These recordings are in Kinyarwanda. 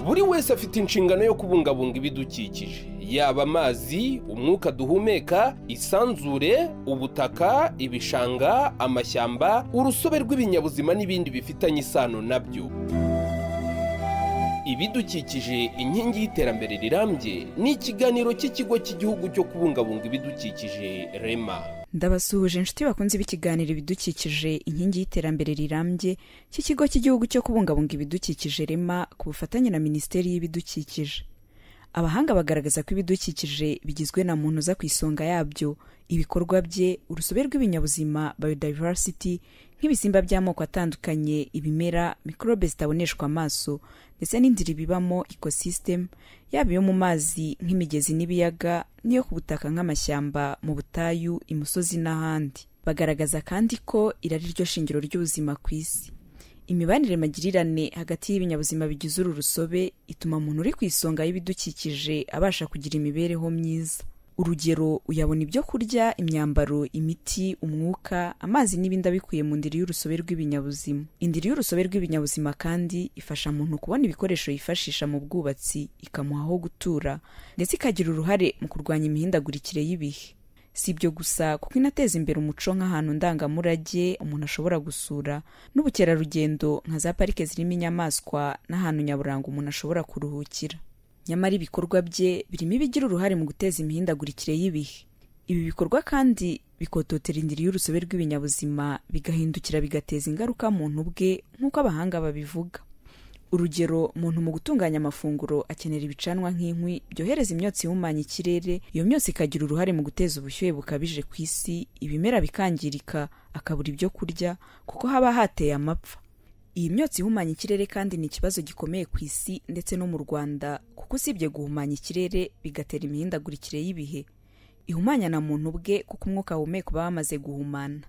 buri wese afite inshingano yo kubungabunga ibidukikije yaba amazi umwuka duhumeka isanzure ubutaka ibishanga amashyamba urusobe rw'ibinyabuzima n'ibindi bifitanye isano nabyo ibidukikije inkingi y'iterambere rirambye ni ikiganiro cy'ikigo cy'igihugu cyo kubungabunga ibidukikije rema ndabasuhuje inshuti bakunze ibikiganiro ibidukikije inkingi y'iterambere rirambye cy'ikigo cy'igihugu cyo kubungabunga ibidukikije rema ku bufatanye na minisiteri y'ibidukikije abahanga bagaragaza ko ibidukikije bigizwe na muntu uza ku isonga yabyo ibikorwa bye urusobe rw'ibinyabuzima biodiversity nk'ibisimba by'amoko atandukanye ibimera mikorobe zitaboneshwa amaso ndetse n'inzira ibibamo ecosystem yaba iyo mu mazi nk'imigezi n'ibiyaga n'iyo ku butaka nk'amashyamba mu butayu imusozi n'ahandi bagaragaza kandi ko irari ryo shingiro ry'ubuzima ku isi imibanire magirirane hagati y'ibinyabuzima bigize uru rusobe ituma umuntu uri ku isonga y'ibidukikije abasha kugira imibereho myiza urugero uyabona ibyo kurya imyambaro imiti umwuka amazi n'ibindi abikuye mu ndiri y'urusobe rw'ibinyabuzima indiri y'urusobe rw'ibinyabuzima kandi ifasha muntu kubona ibikoresho yifashisha mu bwubatsi ikamuha aho gutura ndetse ikagira uruhare mu kurwanya imihindagurikire y'ibihe si ibyo gusa kuko inateza imbere umuco nk'ahantu ndangamurage umuntu ashobora gusura n'ubukerarugendo nka za parike zirimo inyamaswa n'ahantu nyaburanga umuntu ashobora kuruhukira nyamara ibikorwa bye birimo ibigira uruhare mu guteza imihindagurikire y'ibihe ibi bikorwa kandi bikototera indiri y'urusobe rw'ibinyabuzima bigahindukira bigateza ingaruka muntu ubwe nk'uko abahanga babivuga urugero muntu mu gutunganya amafunguro akenera ibicanwa nk'inkwi byohereza imyotsi ihumanya ikirere iyo myotsi ikagira uruhare mu guteza ubushyuhe bukabije ku isi ibimera bikangirika akabura ibyo kurya kuko haba hateye amapfa iyi myotsi ihumanya ikirere kandi ni ikibazo gikomeye ku isi ndetse no mu rwanda kuko usibye guhumanya ikirere bigatera imihindagurikire y'ibihe ihumanya na muntu ubwe kuko umwuka ahumeka uba wamaze guhumana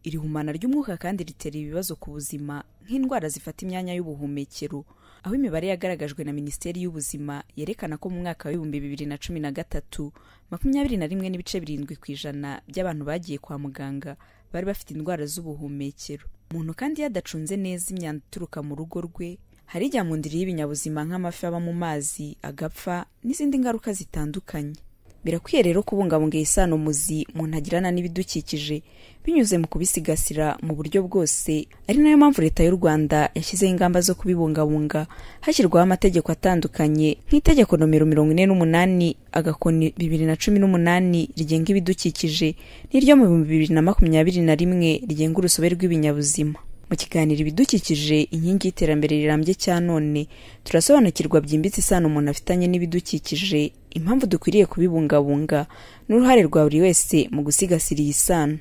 iri humana ry'umwuka kandi ritera ibibazo ku buzima nk'indwara zifata imyanya y'ubuhumekero aho imibare yagaragajwe na minisiteri y'ubuzima yerekana ko mu mwaka w'ibihumbi bibiri na cumi na gatatu makumyabiri na rimwe n'ibice birindwi ku ijana by'abantu bagiye kwa muganga bari bafite indwara z'ubuhumekero umuntu kandi iyo adacunze neza imyanda ituruka mu rugo rwe hari ijya mu ndiri y'ibinyabuzima nk'amafi aba mu mazi agapfa n'izindi ngaruka zitandukanye birakwiye rero kubungabunga iyi sano muzi umuntu agirana n'ibidukikije binyuze mu kubisigasira mu buryo bwose ari nayo mpamvu leta y'u rwanda yashyizeho ingamba zo kubibungabunga hashyirwaho amategeko atandukanye nk'itegeko nomero mirongo ine n'umunani agakoni bibiri na cumi n'umunani rigenga ibidukikije n'iryo mu bihumbi bibiri na makumyabiri na rimwe rigenga urusobe rw'ibinyabuzima mu kiganiro ibidukikije inkingi y'iterambere rirambye cya none turasobanukirwa byimbitse isano umuntu afitanye n'ibidukikije impamvu dukwiriye kubibungabunga n'uruhare rwa buri wese mu gusigasira iyi sano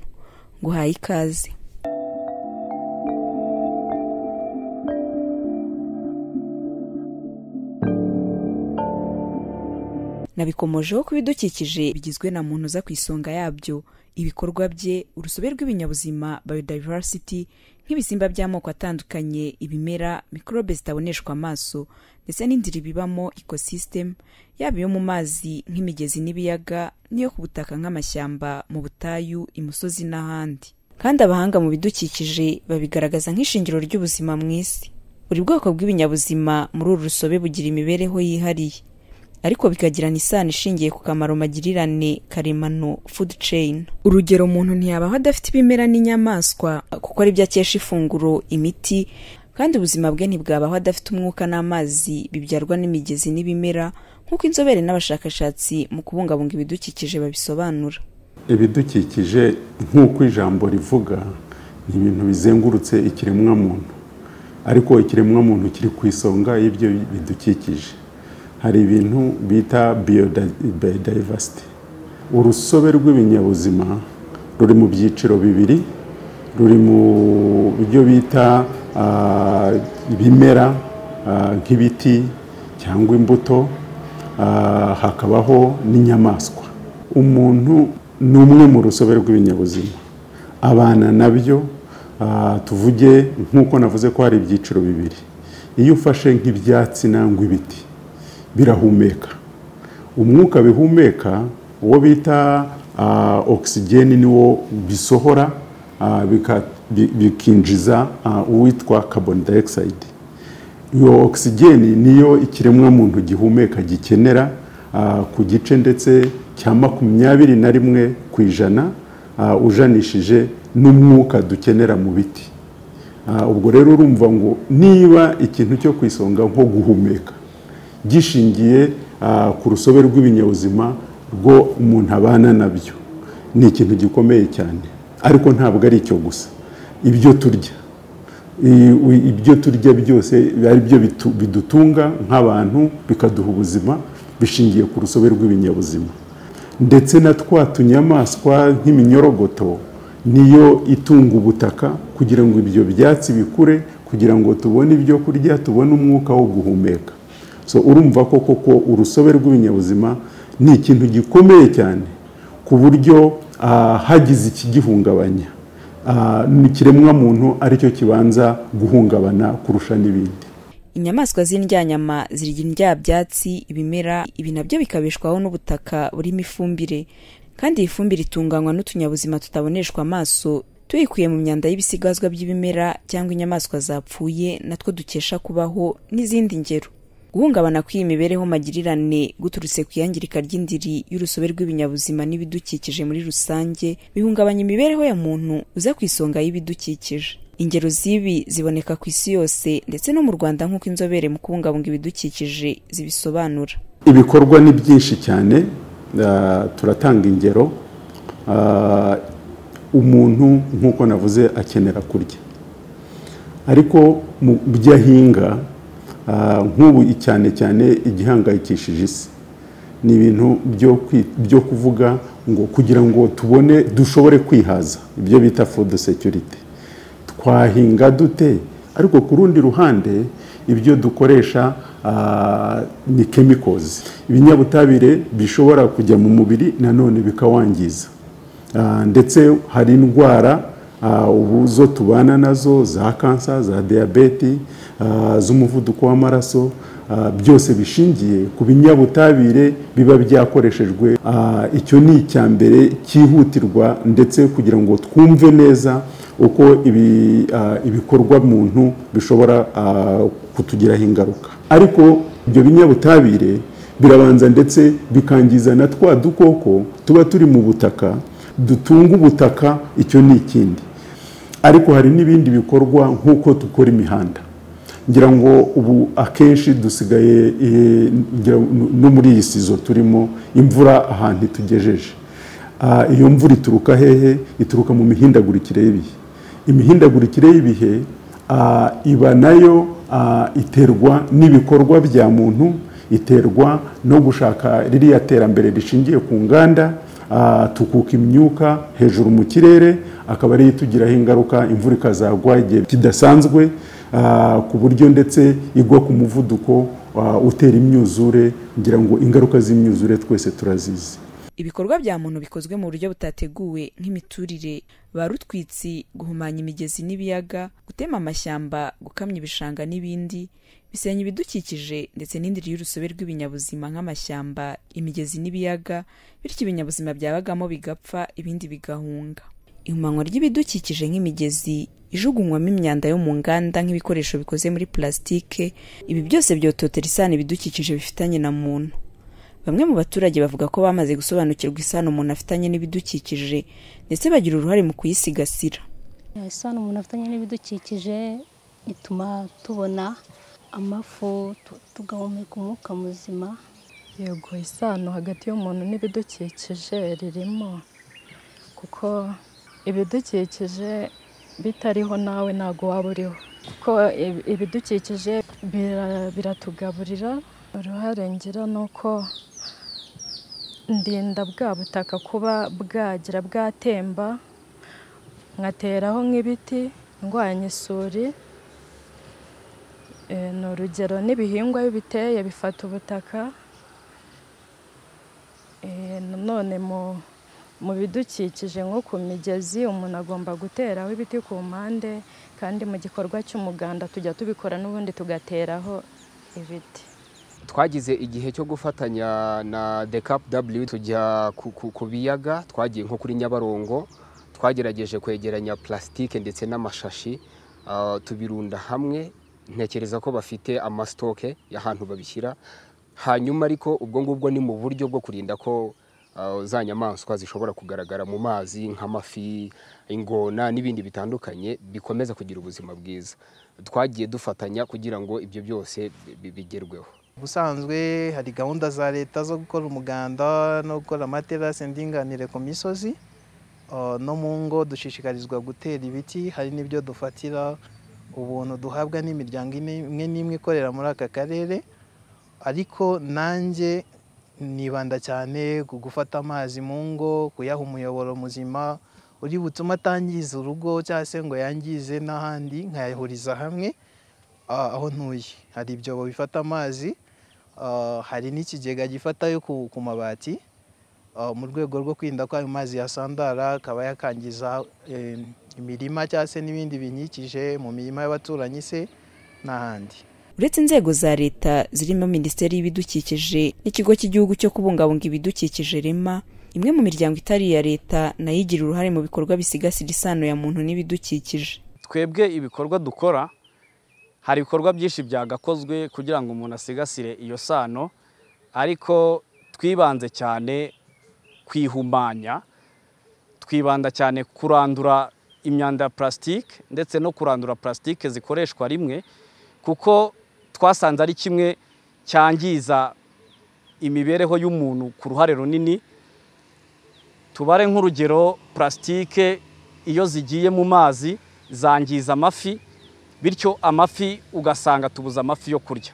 nguhaye ikaze nabikomojeho ko ibidukikije bigizwe na muntu uza ku isonga yabyo ibikorwa bye urusobe rw'ibinyabuzima biodiversity nk'ibisimba by'amoko atandukanye ibimera mikorobe zitaboneshwa amaso ndetse n'inzira ibibamo ecosystem yaba iyo mu mazi nk'imigezi n'ibiyaga n'iyo ku butaka nk'amashyamba mu butayu imusozi n'ahandi kandi abahanga mu bidukikije babigaragaza nk'ishingiro ry'ubuzima mu isi buri bwoko bw'ibinyabuzima muri uru rusobe bugira imibereho yihariye ariko bikagirana isano ishingiye ku kamaro magirirane karemano food chain urugero umuntu ntiyabaho adafite ibimera n'inyamaswa kuko ari byo akesha ifunguro imiti kandi ubuzima bwe ntibwabaho adafite umwuka n'amazi bibyarwa n'imigezi n'ibimera nk'uko inzobere n'abashakashatsi mu kubungabunga ibidukikije babisobanura ibidukikije nk'uko ijambo rivuga ni ibintu bizengurutse ikiremwamuntu ariko ikiremwamuntu kiri ku isonga y'ibyo bidukikije hari ibintu bita biodiversity urusobe rw'ibinyabuzima ruri mu byiciro bibiri ruri mu byo bita ibimera nk'ibiti cyangwa imbuto hakabaho n'inyamaswa umuntu ni umwe mu rusobe rw'ibinyabuzima abana nabyo tuvuge nk'uko navuze ko hari ibyiciro bibiri iyo ufashe nk'ibyatsi nangwa ibiti birahumeka umwuka bihumeka uwo bita ogisigeni niwo bisohora bikinjiza uwitwa kaboni dayokisayidi iyo ogisigeni niyo ikiremwamuntu gihumeka gikenera ku gice ndetse cya makumyabiri na rimwe ku ijana ujanishije n'umwuka dukenera mu biti ubwo rero urumva ngo niba ikintu cyo ku isonga nko guhumeka gishingiye ku rusobe rw'ibinyabuzima rwo umuntu abana nabyo ni ikintu gikomeye cyane ariko ntabwo ari icyo gusa ibyo turya ibyo turya byose ari byo bidutunga nk'abantu bikaduha ubuzima bishingiye ku rusobe rw'ibinyabuzima ndetse na twa tunyamaswa nk'iminyorogoto niyo itunga ubutaka kugira ngo ibyo byatsi bikure kugira ngo tubone ibyo kurya tubone umwuka wo guhumeka so urumva ko koko urusobe rw'ibinyabuzima ni ikintu gikomeye cyane ku buryo hagize ikigihungabanya ikiremwamuntu aricyo kibanza guhungabana kurusha n'ibindi inyamaswa z'indyanyama zirya indyabyatsi ibimera ibi nabyo bikabishwaho n'ubutaka burimo ifumbire kandi iyi fumbire itunganywa n'utunyabuzima tutaboneshwa amaso tuyikuye mu myanda y'ibisigazwa by'ibimera cyangwa inyamaswa zapfuye natwo dukesha kubaho n'izindi ngero guhungabana kw'iyi mibereho magirirane guturutse ku iyangirika ry'indiri y'urusobe rw'ibinyabuzima n'ibidukikije muri rusange bihungabanya imibereho ya muntu uza ku isonga y'ibidukikije ingero z'ibi ziboneka ku isi yose ndetse no mu rwanda nk'uko inzobere mu kubungabunga ibidukikije zibisobanura ibikorwa ni byinshi cyane turatanga ingero umuntu nk'uko navuze akenera kurya ariko mu byo ahinga nk'ubu cyane cyane igihangayikishije isi ni ibintu byo kuvuga ngo kugira ngo tubone dushobore kwihaza ibyo bita fudu security twahinga dute ariko ku rundi ruhande ibyo dukoresha ni kemikozi ibinyabutabire bishobora kujya mu mubiri nanone bikawangiza ndetse hari indwara ubu zo tubana nazo za kansa za diyabeti z'umuvuduko w'amaraso byose bishingiye ku binyabutabire biba byakoreshejwe icyo ni icya mbere cyihutirwa ndetse kugira ngo twumve neza uko ibikorwa muntu bishobora kutugiraho ingaruka ariko ibyo binyabutabire birabanza ndetse bikangiza na twa dukoko tuba turi mu butaka dutunga ubutaka icyo ni ikindi ariko hari n'ibindi bikorwa nk'uko dukora imihanda ngira ngo ubu akenshi dusigaye no muri iyi sizo turimo imvura ahantu itugejeje iyo mvura ituruka hehe ituruka mu mihindagurikire y'ibihe imihindagurikire y'ibihe iba nayo iterwa n'ibikorwa bya muntu iterwa no gushaka ririya terambere rishingiye ku nganda tukuka imyuka hejuru mu kirere akaba ariyo itugiraho ingaruka imvura ikazagwa igihe kidasanzwe ku buryo ndetse igwa ku muvuduko utera imyuzure kugira ngo ingaruka z'imyuzure twese turazizi ibikorwa bya muntu bikozwe mu buryo butateguwe nk'imiturire ba rutwitsi guhumanya imigezi n'ibiyaga gutema amashyamba gukamya ibishanga n'ibindi bisenya ibidukikije ndetse n'indiri y'urusobe rw'ibinyabuzima nk'amashyamba imigezi n'ibiyaga bityo ibinyabuzima byabagamo bigapfa ibindi bigahunga ihumanywa ry'ibidukikije nk'imigezi ijugunywamo imyanda yo mu nganda nk'ibikoresho bikoze muri pulasitike ibi byose byototera isano ibidukikije bifitanye na muntu bamwe mu baturage bavuga ko bamaze gusobanukirwa isano umuntu afitanye n'ibidukikije ndetse bagira uruhare mu kuyisigasira isano umuntu afitanye n'ibidukikije ituma tubona amafu tugahumeka umwuka muzima yego isano hagati y'umuntu n'ibidukikije ririmo kuko ibidukikije bitariho nawe ntabwo waba uriho kuko ibidukikije biratugaburira uruhare ngira ni uko ndinda bwa butaka kuba bwagira bwatemba nkateraho nk'ibiti ndwanya isuri ni urugero n'ibihingwa iyo biteye bifata ubutaka nanone mu bidukikije nko ku migezi umuntu agomba guteraho ibiti ku mpande kandi mu gikorwa cy'umuganda tujya tubikora n'ubundi tugateraho ibiti twagize igihe cyo gufatanya na dekapu daburiyu tujya ku biyaga twagiye nko kuri nyabarongo twagerageje kwegeranya pulasitike ndetse n'amashashi tubirunda hamwe ntekereza ko bafite amasitoke y'ahantu babishyira hanyuma ariko ubwo ngubwo ni mu buryo bwo kurinda ko ah, za nyamaswa zishobora kugaragara mu mazi nk'amafi ingona n'ibindi bitandukanye bikomeza kugira ubuzima bwiza twagiye dufatanya kugira ngo ibyo byose bi- bigerweho ubusanzwe hari gahunda za leta zo gukora umuganda no gukora amaterasi ndinganire ku misozi Uh, no mu ngo dushishikarizwa gutera ibiti hari n'ibyo dufatira ubuntu duhabwa n'imiryango ine- imwe n'imwe ikorera muri aka karere ariko nanjye nibanda cyane ku gufata amazi mu ngo kuyaha umuyoboro muzima uri butume atangiza urugo cyangwa se ngo yangize n'ahandi nkayahuriza hamwe ah, aho ntuye hari ibyobo bifata amazi ah, hari n'ikigega gifata ayo ku- ku mabati Uh, mu rwego rwo kwirinda ko ayo mazi yasandara akaba yakangiza eh, imirima cyangwa se n'ibindi binyikije mu mirima y'abaturanyi se n'ahandi uretse inzego za leta zirimo minisiteri y'ibidukikije n'ikigo cy'igihugu cyo kubungabunga ibidukikije rema imwe mu miryango itari iya leta nayo igira uruhare mu bikorwa bisigasira isano ya muntu n'ibidukikije twebwe ibikorwa dukora hari ibikorwa byinshi byagakozwe kugira ngo umuntu asigasire iyo sano ariko twibanze cyane ku ihumanya twibanda cyane kurandura imyanda ya purasitike ndetse no kurandura purasitike zikoreshwa rimwe kuko twasanze ari kimwe cyangiza imibereho y'umuntu ku ruhare runini tubare nk'urugero purasitike iyo zigiye mu mazi zangiza amafi bityo amafi ugasanga tubuze amafi yo kurya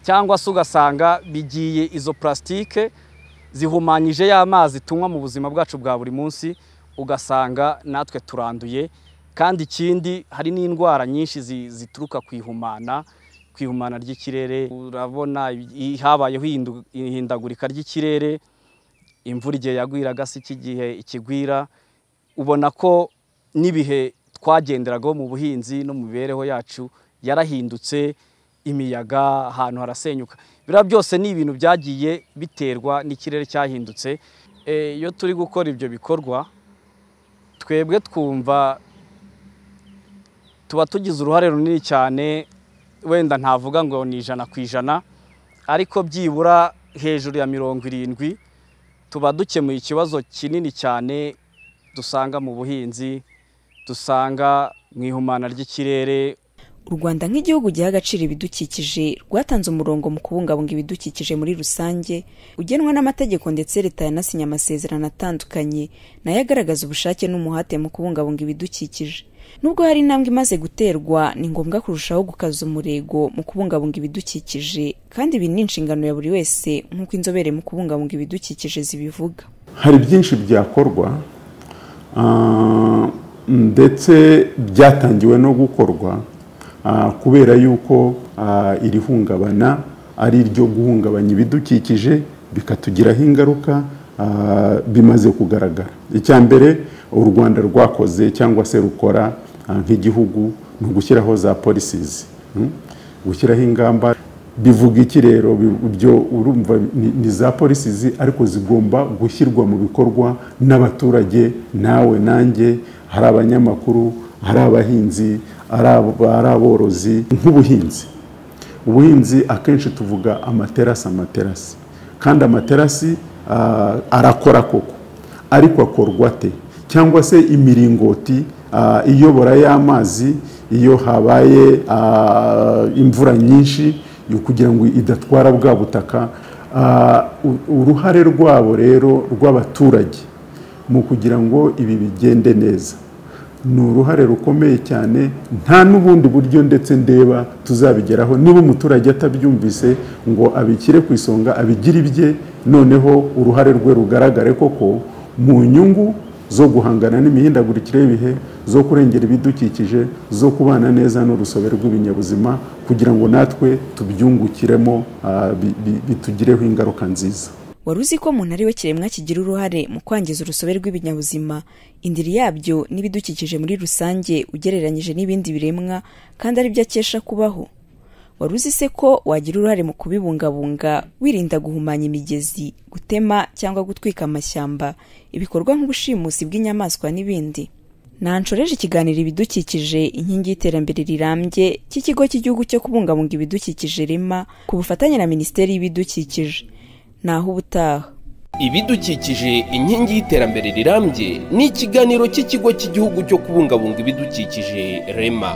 cyangwa se ugasanga bigiye izo purasitike zihumanyije ya mazi tunywa mu buzima bwacu bwa buri munsi ugasanga natwe turanduye kandi ikindi hari n'indwara nyinshi zi- zituruka ku ihumana ku ihumana ry'ikirere urabona i- habayeho ihindu- ihindagurika ry'ikirere imvura igihe yagwiraga si iki gihe ikigwira ubona ko n'ibihe twagenderagaho mu buhinzi no mu mibereho yacu yarahindutse imiyaga ahantu harasenyuka biriya byose ni ibintu byagiye biterwa n'ikirere cyahindutse Eh, iyo turi gukora ibyo bikorwa twebwe twumva tuba tugize uruhare runini cyane wenda ntavuga ngo ni ijana ku ijana ariko byibura hejuru ya mirongo irindwi tuba dukemuye ikibazo kinini cyane dusanga mu buhinzi dusanga mu ihumana ry'ikirere u rwanda nk'igihugu giha agaciro ibidukikije rwatanze umurongo mu kubungabunga ibidukikije muri rusange ugenwa n'amategeko ndetse leta yanasinye amasezerano atandukanye nayo agaragaza ubushake n'umuhate mu kubungabunga ibidukikije nubwo hari intambwe imaze guterwa ni ngombwa kurushaho gukaza umurego mu kubungabunga ibidukikije kandi ibi ni inshingano ya buri wese nk'uko inzobere mu kubungabunga ibidukikije zibivuga hari byinshi byakorwa ah, ndetse byatangiwe no gukorwa ah, kubera yuko ah, iri hungabana ari iryo guhungabanya ibidukikije bikatugiraho ingaruka ah, bimaze kugaragara icya mbere u rwanda rwakoze cyangwa se rukora ah, nk'igihugu ni ugushyiraho za polisizi gushyiraho ingamba bivuga iki rero Bi- byo urumva ni- ni za polisizi ariko zigomba gushyirwa mu bikorwa n'abaturage nawe nanjye hari abanyamakuru hari abahinzi ari abo- ari aborozi nk'ubuhinzi ubuhinzi akenshi tuvuga amaterasi amaterasi kandi amaterasi ah, arakora koko ariko akorwa ate cyangwa se imiringoti ah, iyobora y'amazi iyo habaye ah, imvura nyinshi yo kugira ngo idatwara bwa butaka Ah, u- uruhare rwabo rero rw'abaturage mu kugira ngo ibi bigende neza ni uruhare rukomeye cyane nta n'ubundi buryo ndetse ndeba tuzabigeraho niba umuturage atabyumvise ngo abishyire ku isonga abigire ibye noneho uruhare rwe rugaragare koko mu nyungu zo guhangana n'imihindagurikire y'ibihe zo kurengera ibidukikije zo kubana neza n'urusobe rw'ibinyabuzima kugira ngo natwe tubyungukiremo ah, bi- bi- bitugireho ingaruka nziza wari uzi ko umuntu ari we kiremwa kigira uruhare mu kwangiza urusobe rw'ibinyabuzima indiri yabyo n'ibidukikije muri rusange ugereranyije n'ibindi biremwa kandi ari byo akesha kubaho wari uzi se ko wagira uruhare mu kubibungabunga wirinda guhumanya imigezi gutema cyangwa gutwika amashyamba ibikorwa nk'ubushimusi bw'inyamaswa n'ibindi nancoreje ikiganiro ibidukikije inkingi y'iterambere rirambye cy'ikigo cy'igihugu cyo kubungabunga ibidukikije rema ku bufatanye na minisiteri y'ibidukikije naho ubutaha ibidukikije inkingi y'iterambere rirambye ni ikiganiro cy'ikigo cy'igihugu cyo kubungabunga ibidukikije rema